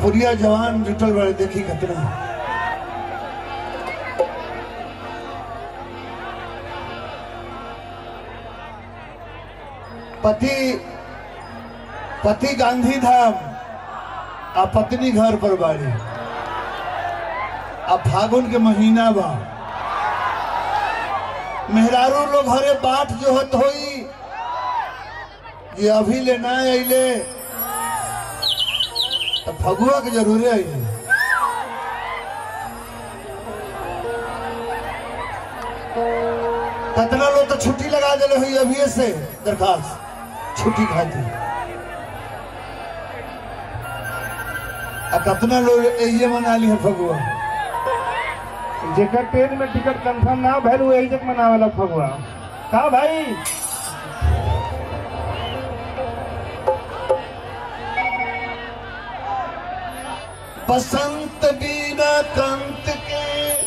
भोजपुरिया जवान जुटल बड़े देखी कितना पति पति गांधी धाम आ पत्नी घर पर बाड़ी अब फागुन के महीना बा मेहरारू लोग घरे बाट जो होत होई ये अभी ले ना अइले तो फगुआ के जरूरे अइले कतना लोग तो छुट्टी लगा दिले हुई अभी से दरखास्त छुट्टी खाती आ कतना लोग ये मना ली है फगुआ जेकर ट्रेन में टिकट कंफर्म ना भइल वो एजक मनावेला फगुआ का भाई बसंत बीना कंत के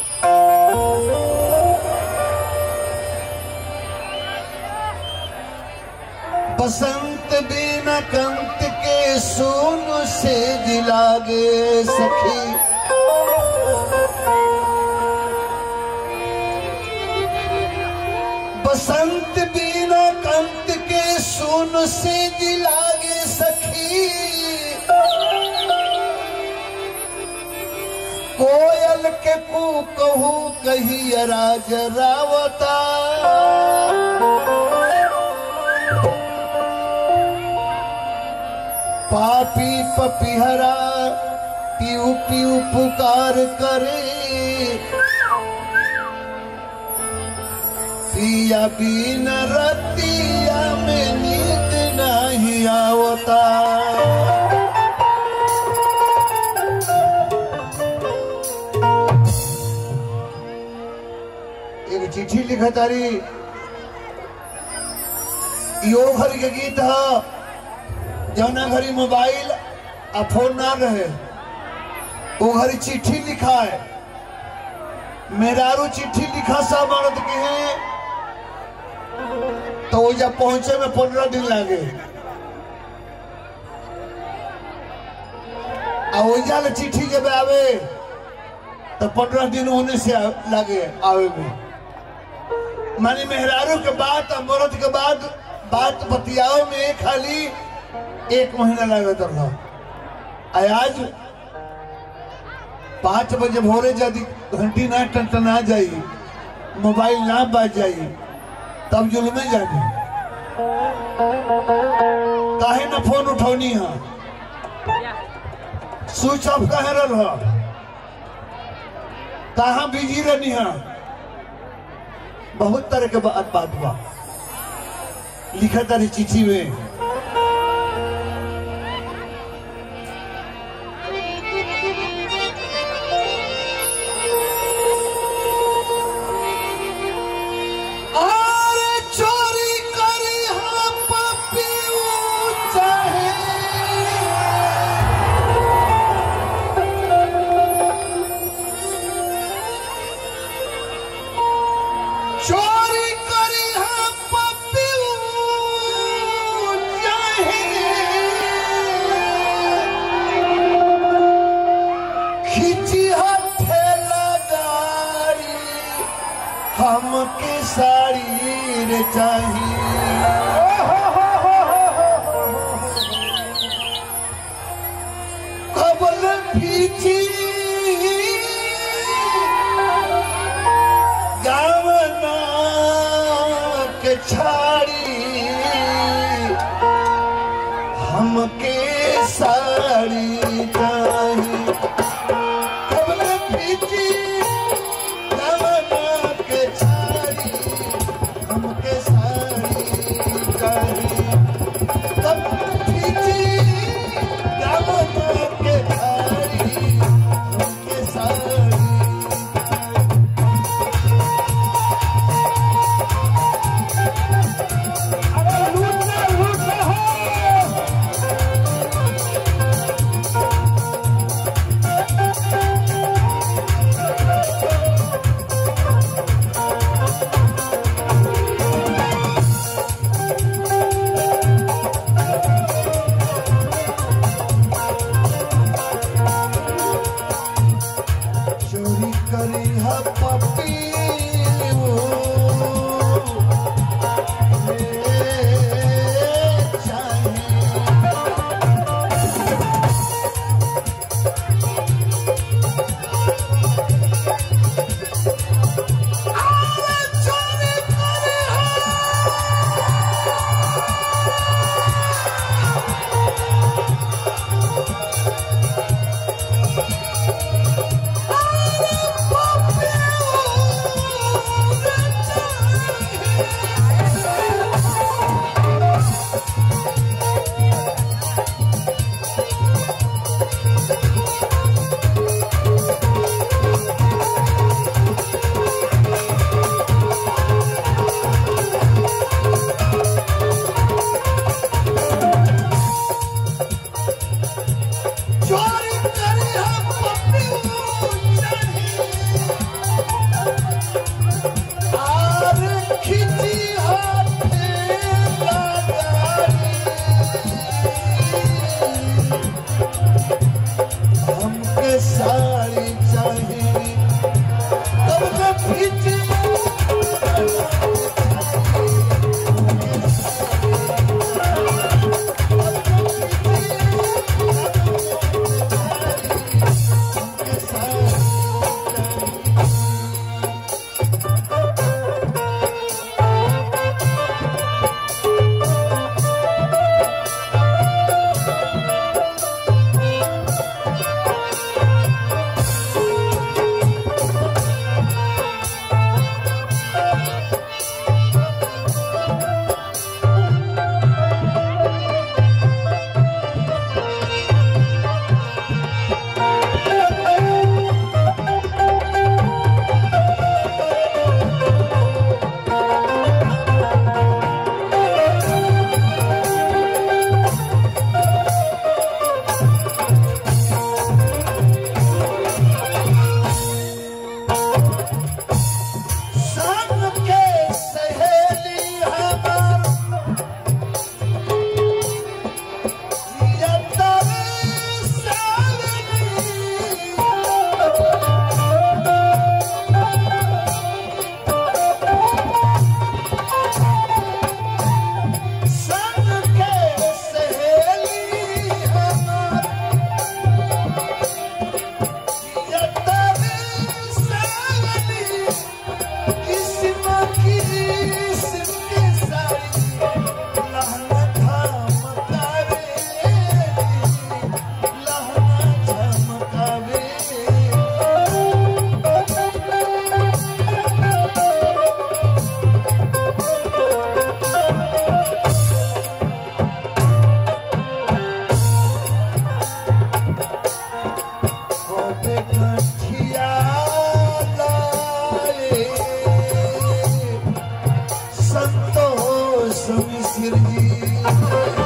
बसंत बीना कंत के सोन से दिलागे सखी बसंत बीना कंत के सोन से दिलागे सखी कोयल के कू कहू कही राज रावता पापी पपिहरा पीऊ पीऊ पुकार करे पिया बीन रतिया में नींद नहीं आवता एक चिट्ठी लिखा तारी यो घर के गीत है जौना घड़ी मोबाइल आ फोन ना रहे वो घड़ी चिट्ठी लिखा है मेरारू चिट्ठी लिखा सब मर्द के हैं तो वो जब पहुंचे में पंद्रह दिन लगे आ वो जाल चिट्ठी जब आवे तो पंद्रह दिन होने से आ- लगे आवे में मानी मेहरारू के बाद और मर्द के बाद बात बतियाओ में खाली एक महीना लगे रहा आ आज पाँच बजे भोरे यदि घंटी ना टनटना जाई मोबाइल ना बाज जाई तब जुलमे जानी काहे ना फोन उठौनी है स्विच ऑफ काहे रह कहाँ बिजी रहनी है बहुत तरह के बात बात बा लिखा तारी चिट्ठी में और चोरी करी हम पपियू चाहे चोरी करी हम पपियू चाहे खिची हथे लगारी हमके साड़ी रे चाहिए कबल पीछी गावना के छाड़ी हमके साड़ी चाहिए कबल पीछी गावना के छाड़ी हमके साड़ी चाहिए कब पीछी गावना के छाड़ी हमके साड़ी अरे लूट ले लूट ले हो साड़ी चाहिए कब के पीछे संग के सहेली हमार यतर सावली संग के सहेली हमार यतर सावली किस्म की किस्म सारी लहना झमकावे लहना झमकावे होते कठिया लाए संतोष मिश्र जी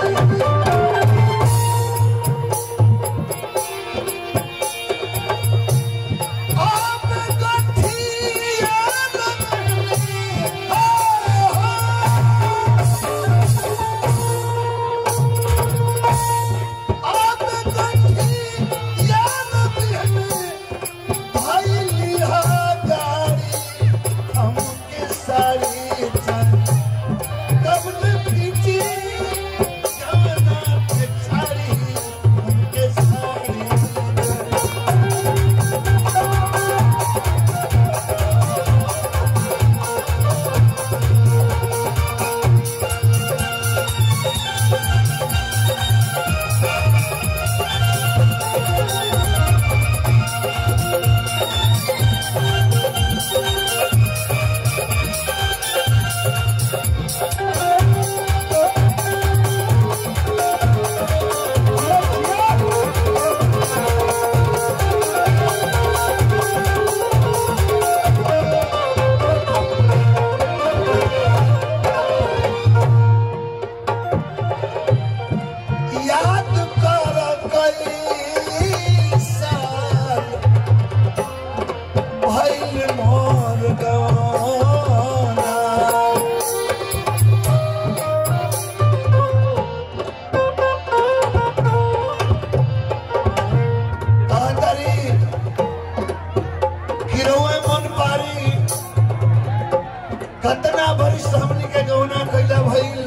आप गठिया लाए, आप गठिया लाए, भाई लिहा गाड़ी हमके साड़ी चाहिए कब ने पीछे जमाना पे छाड़ी हमके साड़ी याद कर कई साल भइल मोर गवाना तातरी गिरवे मन पारी कतना बरिस हमनी के गौना कैला भइल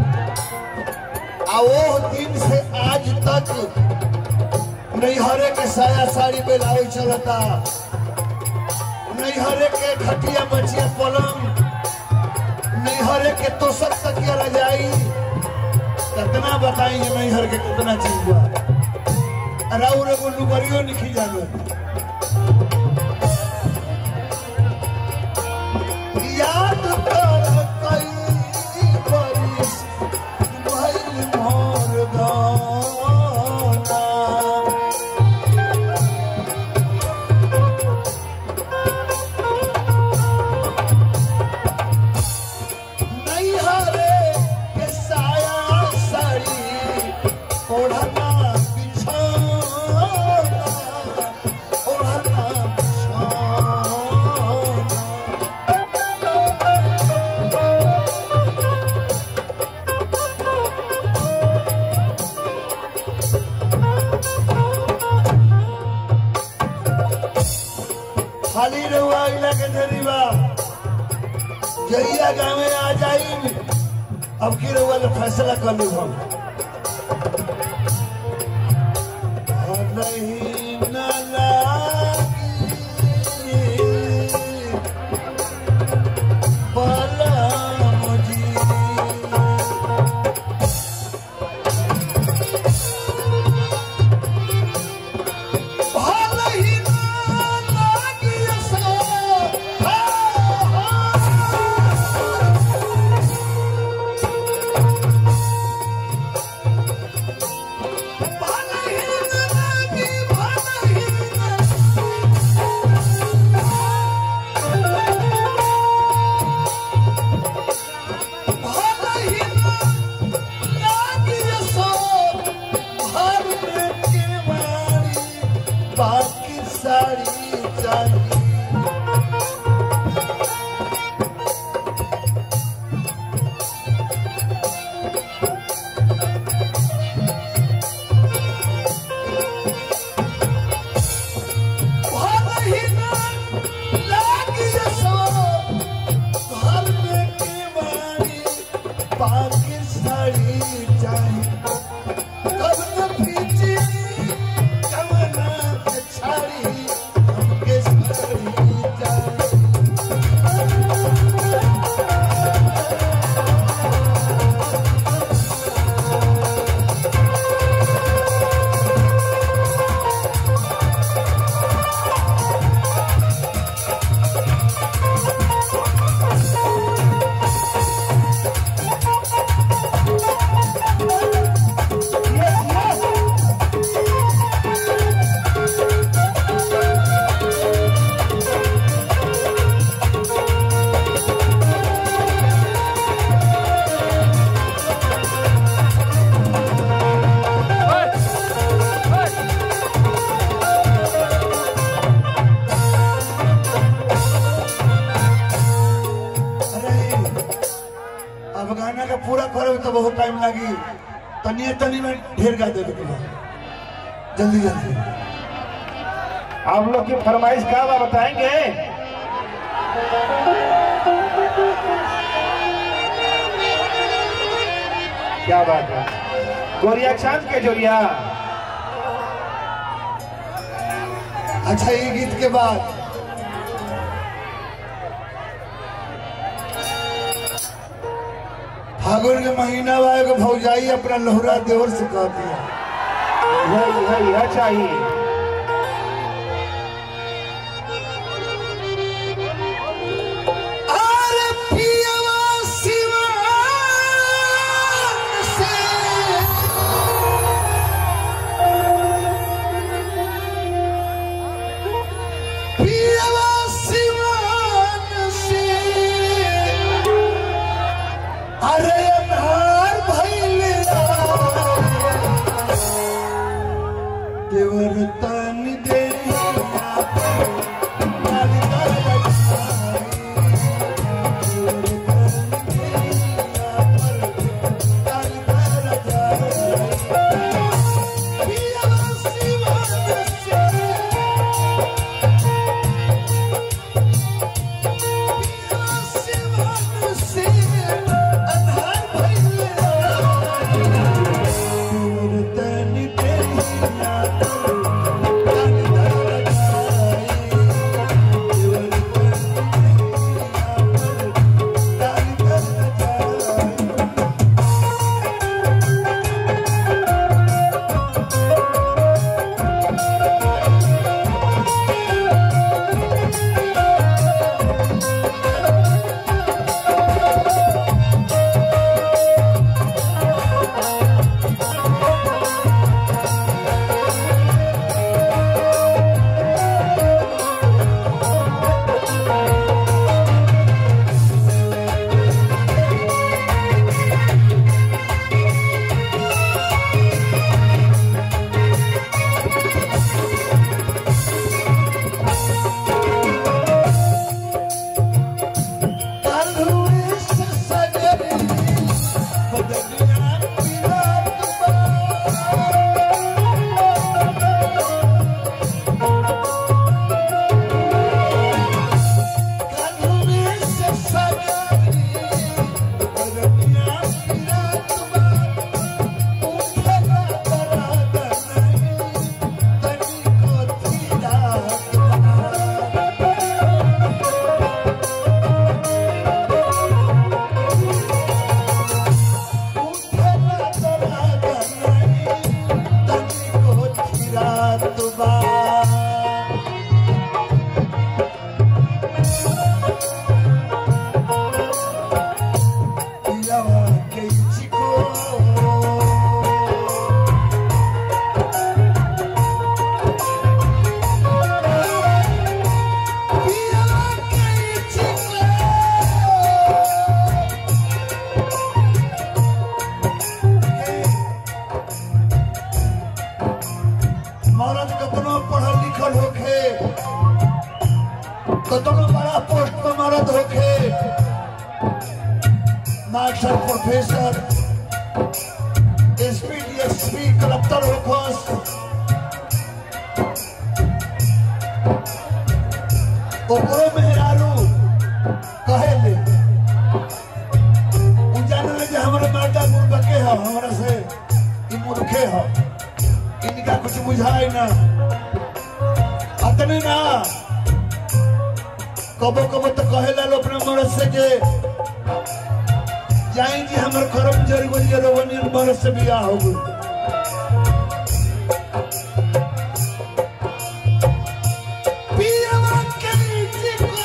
आ वो दिन से आज तक नैहरे के साया साड़ी बेलावे चलता नैहरे के खटिया बचिया पलंग नैहरे के तोसक तकिया रजाई कितना बताई ये नैहर के कितना चीज बा राउर एगो लुगरियो लिखी जानो याद कर कई बरिस भइल मोर गाना नैहरे के साया साड़ी ओढ़ना बिछौना खाली रहुआ इला के देरी बा जइया गाँव में आ जाई अब की रहुआ ले फैसला कर ली हम नहीं न लागी बलम जी भलही ना लागिय सो, हा, हा। भलही ना लागी, भलही ना भलही ना लागिय सो, भर में केवाड़ी, बाकी साड़ी चाहिए भलही ना लागिय सो, घर में केवाड़ी, बाकी साड़ी चाहिए कब न पीछे कवना के छाड़ी हमके साड़ी चाहिए अरे अब गाना का पूरा करे तो बहुत टाइम लगी तनिए तनी में ढेर गा देवे के बा। जल्दी जल्दी आप लोग की फरमाइश का बा बताएंगे क्या बात है गोरिया चांद के जोरिया अच्छा ये गीत के बाद फागुन के महीना बा एगो भौजाई अपना लोहरा देवर से कह दिया यही यही यह चाहिए अरे पियवा सिवान से पियवा सिवान से अरे अन्हार भइले देवर तन दे कतनो बड़ा पोस्ट पर मरद होके master professor SP DSP collector होखस ओकरो मेहरारू कहे ले उ जाने ले जे हमरे माता मूर्ख के ह हमरा से ई मूर्खे ह इनका कुछ बुझाए ना अतने ना कबो कबो तो कहेला लो अपने मर्द से जे जाई जी हमर करम जर गो जे रोवनी मर्द से बियाह हो गई पियवा के नीचे को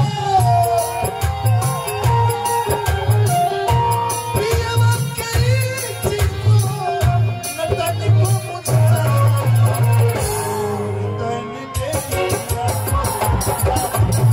पियवा के नीचे को नटनी को मुझा तनी के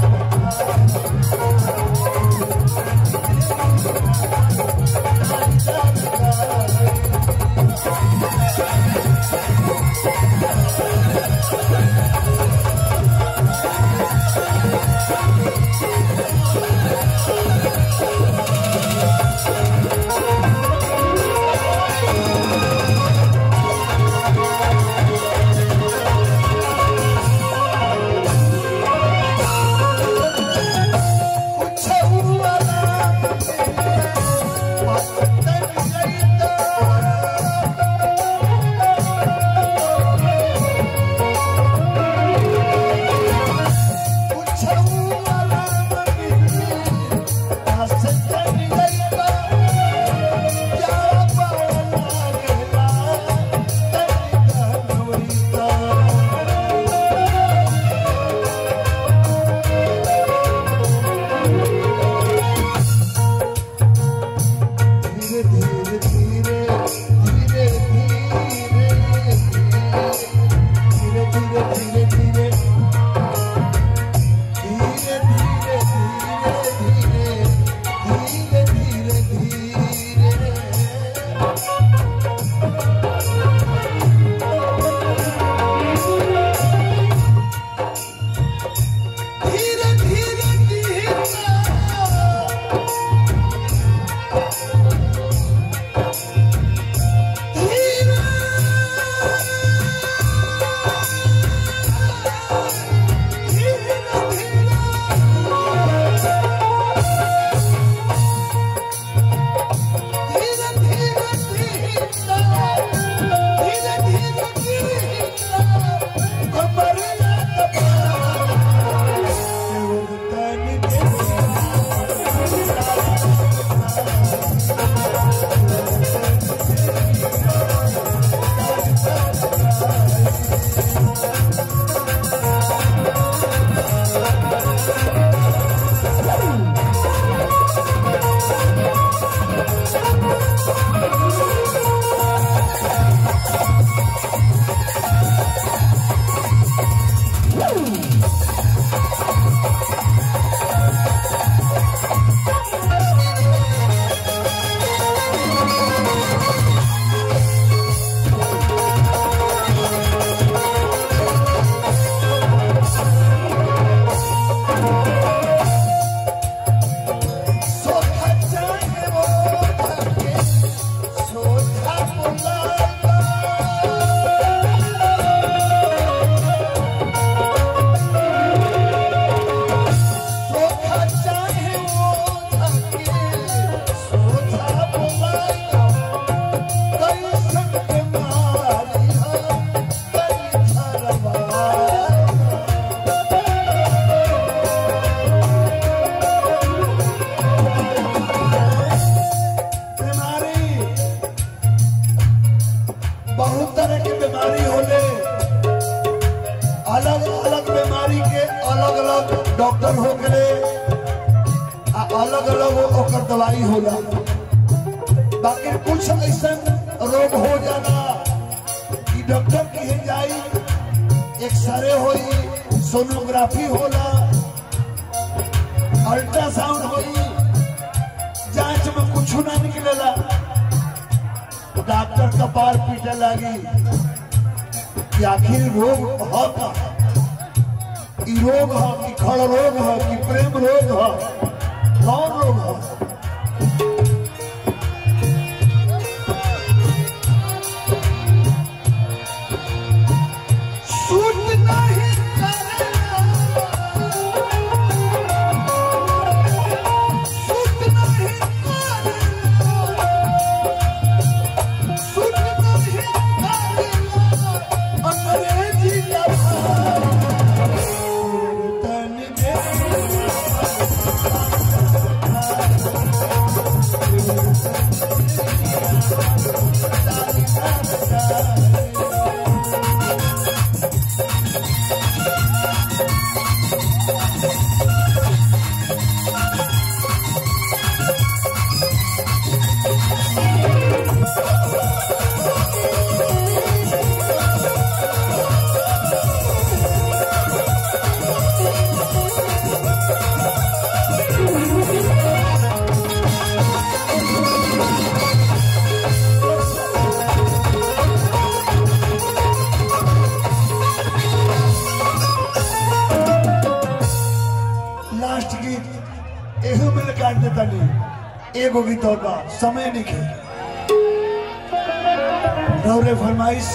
कुछ हुआ ना तनी जाईता कुछ हुआ ना हंस तनी जाईता क्या पावला कहला तनी कहनोईता धीरे धीरे धीरे धीरे धीरे धीरे धीरे धीरे धीरे धीरे धीरे धीरे धीरे धीरे धीरे धीरे धीरे धीरे सोखा चाहे वो धके सोखा बुलावा सोखा चाहे वो धके सोखा बुलावा कई संग मारी हा कई धरवा बीमारी बहुत तरह की बीमारी होले अलग अलग बीमारी के अलग अलग डॉक्टर हो गए आ अलग अलग ओकर दवाई होला बाकी कुछ ऐसा रोग हो जाना कि डॉक्टर कहे जाई एक्सरे होई सोनोग्राफी होला अल्ट्रासाउंड होई जांच में कुछ ना निकलेला डॉक्टर कपार पीटे लगी कि आखिर रोग होता ई रोग है कि खड़ रोग है कि प्रेम रोग है कौन रोग है सूट नहीं करेगा सूट नहीं करेगा सूट नहीं करेगा अंग्रेजी लफार तन दे लास्ट गीत एहू मिल काट देता नहीं एगो गीत और बा समय नहीं खे रौरे फरमाइश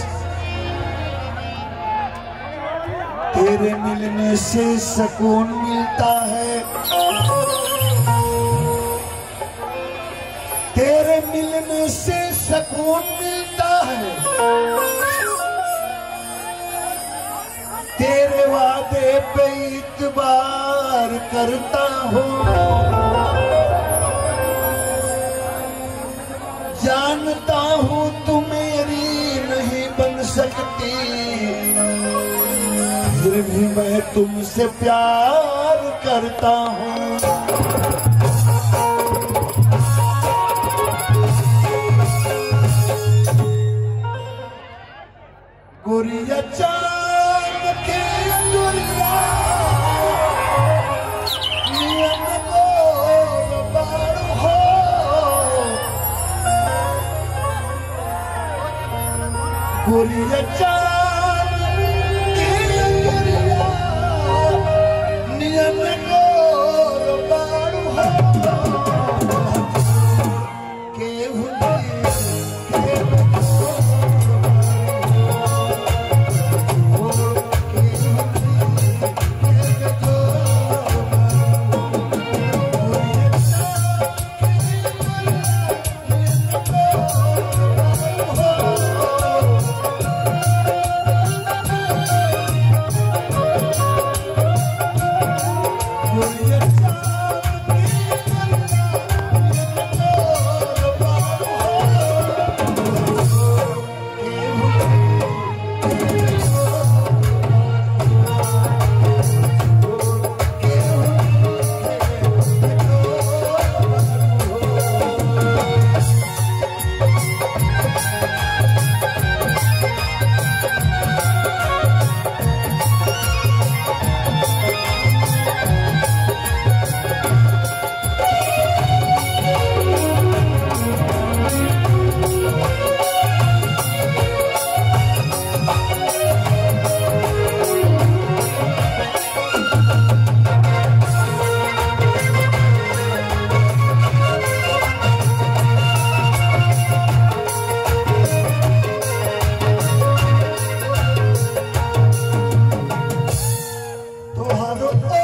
तेरे मिलने से सुकून मिलता है तेरे मिलने से सुकून मिलता है तेरे वादे पे इतबार करता हूँ जानता हूँ तू मेरी नहीं बन सकती फिर भी मैं तुमसे प्यार करता हूँ गुरिया चांद के गुरिया नियम बोल बारू हो गुरिया चांद के गुरिया नियम बोल बारू हो केहू नहीं केहू तोहारो